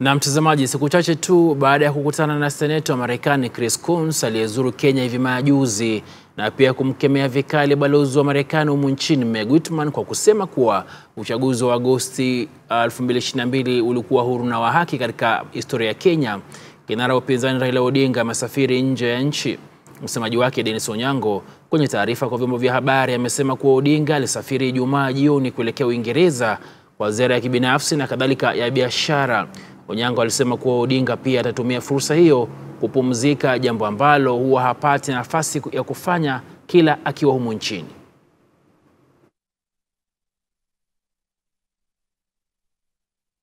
Na mtazamaji, siku chache tu baada ya kukutana na seneta wa Marekani Chris Coons aliyezuru Kenya hivi majuzi na pia kumkemea vikali balozi wa Marekani humu nchini Meg Whitman kwa kusema kuwa uchaguzi wa Agosti 2022 ulikuwa huru na wa haki katika historia ya Kenya, kinara wa upinzani Raila Odinga amesafiri nje ya nchi. Msemaji wake Dennis Onyango kwenye taarifa kwa vyombo vya habari amesema kuwa Odinga alisafiri Ijumaa jioni kuelekea Uingereza kwa ziara ya kibinafsi na kadhalika ya biashara. Onyango alisema kuwa Odinga pia atatumia fursa hiyo kupumzika, jambo ambalo huwa hapati nafasi ya kufanya kila akiwa humu nchini.